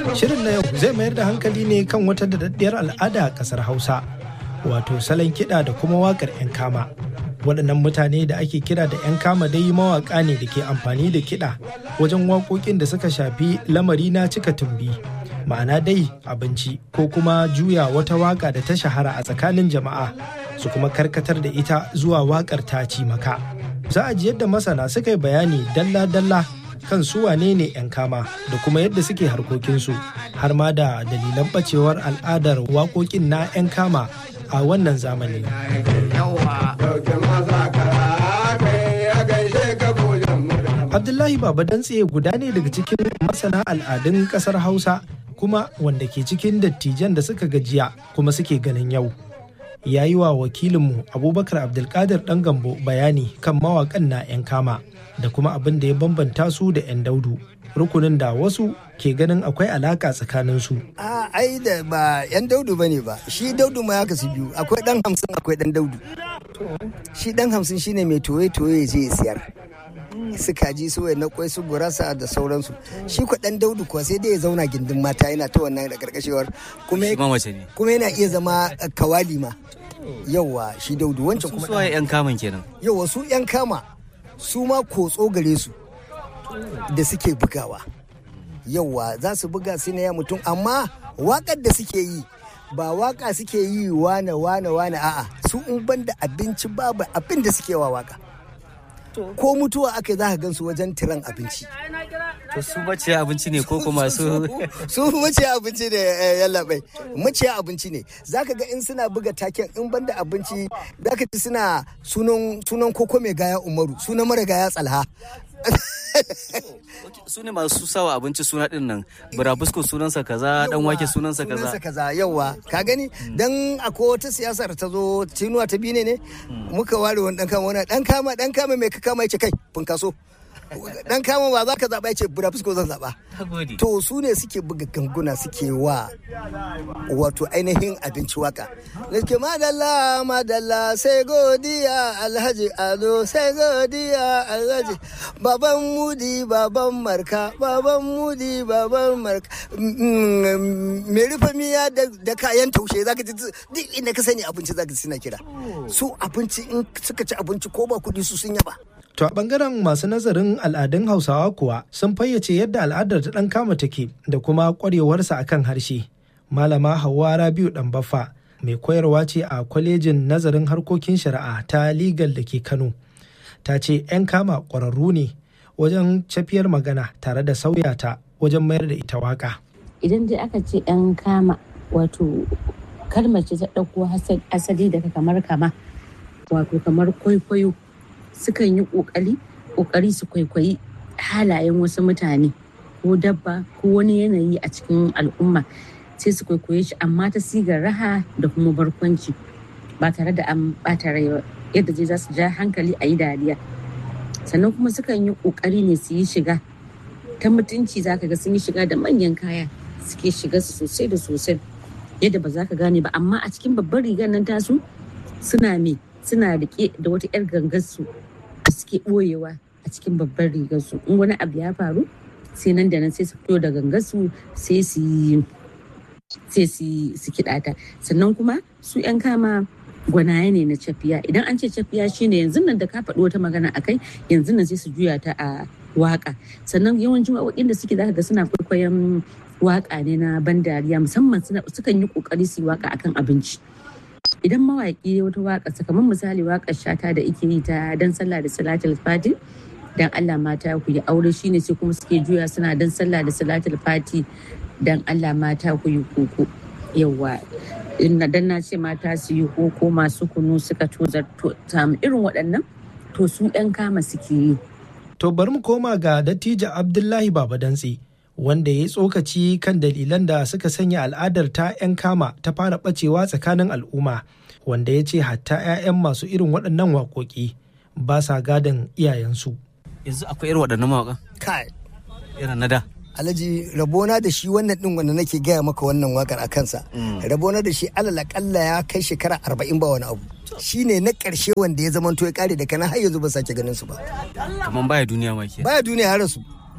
Shirin na yau zai mayar da hankali ne kan wata daɗaɗɗiyar al'ada a ƙasar Hausa, wato salon kiɗa da kuma waƙar 'yan kama. Waɗannan mutane da ake kira da 'yan kama dai mawaƙa ne da ke amfani da kiɗa wajen waƙoƙin da suka shafi lamari na cika tumbi. Ma'ana dai abinci ko kuma juya wata waƙa da ta shahara a tsakanin jama'a su kuma karkatar da ita zuwa waƙar ta ci maka. Za a ji yadda masana suka yi bayani dalla-dalla kan su wane ne 'yan kama da kuma yadda suke harkokinsu har ma da dalilan bacewar al'adar waƙoƙin na 'yan kama a wannan zamani. Abdullahi Baba Dantse guda ne daga cikin masana al'adun ƙasar Hausa kuma wanda ke cikin dattijan da suka gajiya kuma suke ganin yau. Ya yi wa wakilinmu Abubakar Abdulkadir ɗan gambo bayani kan mawaƙan na 'yan kama. da kuma abin da ya bambanta su da 'yan daudu rukunin da wasu ke ganin akwai alaka tsakanin su. A ai da ba 'yan daudu bane ba shi daudu ma ya kasu biyu akwai dan hamsin akwai dan daudu. Shi dan hamsin shine mai toye toye je siyar. su kaji su na kwai su gurasa da sauransu shi kwa dan daudu kuwa sai dai ya zauna gindin mata yana ta wannan da karkashewar kuma yana iya zama kawali ma yauwa shi daudu wancan kuma su yan kaman kenan yauwa su yan kama su ma kotso gare su da suke bugawa yauwa za su buga su ne ya mutum amma wakar da suke yi ba waka suke yi wane wane wane a'a su in banda abinci babu abin da suke wa waka ko mutuwa aka za ka gan su wajen tiran abinci to su maciya abinci ne ko kuma su su maciya abinci ne yallaɓai maciya abinci ne zaka ga in suna buga taken in banda abinci zaka ji suna sunan koko mai gaya umaru sunan mara gaya tsalha su ne masu sawa abinci suna din nan burabusko sunansa kaza dan wake sunansa kaza sunansa kaza yawa ka gani dan akwai wata siyasar ta zo tinuwa ta bine ne muka ware wani dan kama wani dan kama dan kama mai ka kama yace kai funkaso dan kama ba za ka zaɓa ya ce burabusko zan zaɓa to su ne suke buga ganguna suke wa wato ainihin abinci waka ke madalla madalla sai godiya alhaji ado sai godiya alhaji baban mudi baban marka baban mudi baban marka mai rufe miya da kayan taushe zaka ji duk inda ka sani abinci zaka ji suna kira su abinci in suka ci abinci ko ba kuɗi su sun yaba To a bangaren masu nazarin al'adun Hausawa kuwa sun fayyace yadda al'adar ta ɗan kama take da kuma ƙwarewarsa akan harshe. Malama Hauwa Rabiu Ɗanbaffa mai koyarwa ce a kwalejin nazarin harkokin shari'a ta Legal da ke Kano. Ta ce 'yan kama ƙwararru ne wajen cafiyar magana tare da sauya ta wajen mayar da ita waka. Idan dai aka ce 'yan kama wato kalmar ce ta ɗauko asali daga kamar kama wato kamar kwaikwayo sukan yi ƙoƙari ƙoƙari su kwaikwayi halayen wasu mutane ko dabba ko wani yanayi a cikin al'umma sai su kwaikwaye shi amma ta sigar raha da kuma barkwanci ba tare da an ɓata rai ba yadda zai za su ja hankali a yi dariya sannan kuma sukan yi ƙoƙari ne su yi shiga ta mutunci za ka ga sun yi shiga da manyan kaya suke shiga sosai da sosai yadda ba za ka gane ba amma a cikin babban rigar nan tasu suna me suna rike da wata 'yar gangarsu da suke ɓoyewa a cikin babban rigarsu in wani abu ya faru sai nan da nan sai su fito da gangarsu sai su sai su kiɗa ta sannan kuma su 'yan kama gwanaye ne na cafiya idan an ce cafiya shine yanzu nan da ka faɗi wata magana a kai yanzu nan sai su juya ta a waka sannan yawancin waƙoƙin da suke zaka ga suna kwaikwayon waka ne na ban dariya musamman sukan yi ƙoƙari su yi waka akan abinci idan mawaƙi wata waƙa kamar misali waƙar shata da ike yi ta dan sallah da salatul fati dan Allah mata ku yi aure shine sai kuma suke juya suna dan sallah da salatul fati dan Allah mata ku yi koko yawa inna dan na ce mata su yi koko masu kunu suka tozar samu irin waɗannan to su ɗan kama suke yi to bari mu koma ga dattijo Abdullahi Baba Dantse wanda ya yi tsokaci kan dalilan da suka sanya al'adar ta 'yan kama ta fara ɓacewa tsakanin al'umma wanda ya ce hatta 'ya'yan masu irin waɗannan waƙoƙi ba sa gadon iyayensu. yanzu akwai irin waɗannan mawaƙan kai irin na da alhaji rabona da shi wannan din wanda nake gaya maka wannan wakar a kansa rabona da shi alal akalla ya kai shekara arba'in ba wani abu shine na ƙarshe wanda ya zamanto ya kare da kana har yanzu ba sake ganin su ba kamar baya duniya ma ke baya duniya har su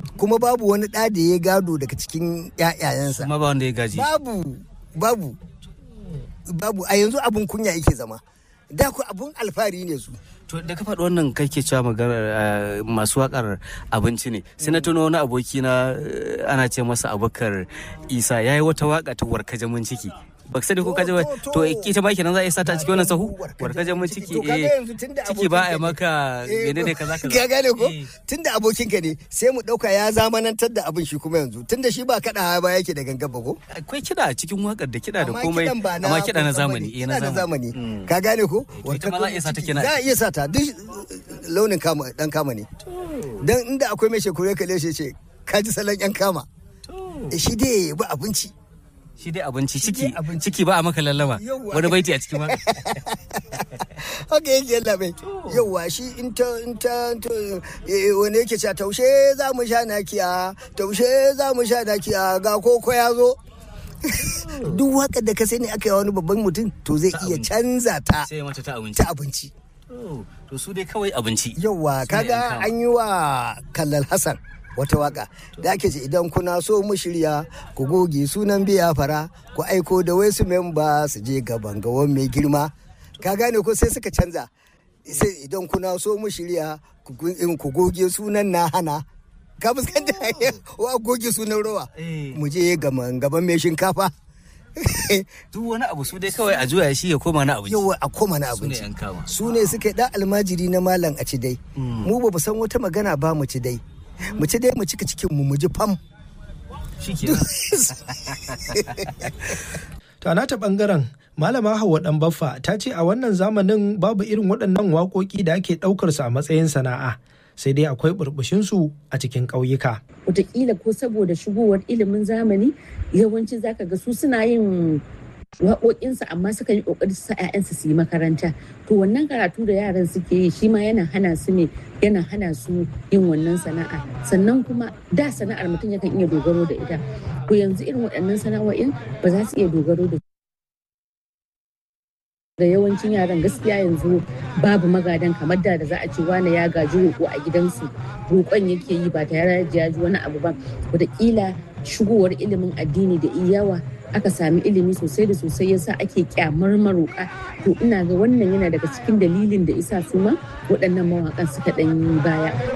kuma babu wani ɗa da ya gado daga cikin ƴaƴayensa Amma ba wanda ya gaji. babu babu babu a yanzu abun kunya yake zama da ku abun alfahari ne su To da ka faɗi wannan kai ke cewa maganar masu wakar abinci ne. Sai na tuno wani aboki na eh, ana ce masa Abubakar Isa yayi wata waka ta warkaje mun ciki. Ba ka sani ko kaje ba To, to, to to. ita ma kenan za a yi sata a cikin wannan sahu? Warkaje Warkaje mun mun ciki ciki. To, kaga eh yanzu tunda ciki ba a yi abokin ka maka Eh, menene kaza kaza. Ka gane ko? Eh. Tunda abokinka ne sai mu ɗauka ya zamanantar da abin shi kuma yanzu. Tunda shi ba kaɗa ba yake da gangan ba ko? Akwai kiɗa a cikin wakar da kiɗa da Amma komai kiɗan ba na amma kiɗa na kusan zamani. bane. eh, na Kiɗa na zamani. Mm. Ka gane ko? to ita ma za a iya sata kenan. Za a iya sata duk launin kama dan kama ne. Dan inda akwai mai shekure kalle shi ce ka ji salon yan kama. Eh, Shi dai ba abinci. Shi dai abinci Shi ciki dai abinci. ciki ba a maka lallama. Yawwa. Wani baiti a cikin waka. haka yake yalla bai yauwa shi in ta in ta to, eh, wani yake cewa taushe za mu sha nakiya taushe za mu sha nakiya ga koko ya zo duk wakar da ka sani aka yi wani babban mutum to zai iya abinci. canza ta Sai mata ta abinci. ta abinci To, To su dai kawai abinci. yauwa Su ne yan kaga kama. an yi wa kallal hassan wata waka da ake ce idan kuna so mu shirya ku goge sunan biya fara ku aiko da wasu memba su je gaban gawan mai girma ka gane ko sai suka canza sai idan kuna so mu shirya ku gu- in ku goge sunan na hana ka fuskanta wa goge sunan rawa Eh. mu je gaban gaban mai shinkafa Duk wani abu su dai kawai a juya shi ya koma na abinci. yawa a koma na Su ne abinci yan kama. su ne suka yi ɗan almajiri na malam a ci dai mu ba mu san wata magana ba mu ci dai mu ci dai mu cika cikin mu mu ji fam Shi kenan. To a nata bangaren Malama Hauwa Dan Baffa ta ce a wannan zamanin babu irin waɗannan waƙoƙi da ake ɗaukar su a matsayin sana'a sai dai akwai burbushinsu a cikin ƙauyuka. wataƙila ko saboda shigowar ilimin zamani yawanci zaka ga su suna yin waƙoƙinsu amma suka yi ƙoƙari su sa 'ya'yansu su yi makaranta to wannan karatu da yaran suke yi shi ma yana hana su ne yana hana su yin wannan sana'a sannan kuma da sana'ar mutum yakan iya dogaro da ita to yanzu irin waɗannan sana'o'in ba za su iya dogaro da da yawancin yaran gaskiya yanzu babu magadan kamar da da za a ce wane ya gaji roƙo a gidansu roƙon yake yi ba tare da ya ji wani abu ba wataƙila shigowar ilimin addini da iyawa aka sami ilimi sosai da sosai yasa ake kyamar maroƙa to ina ga wannan yana daga cikin dalilin da isa su ma waɗannan mawaƙan suka ɗan yi baya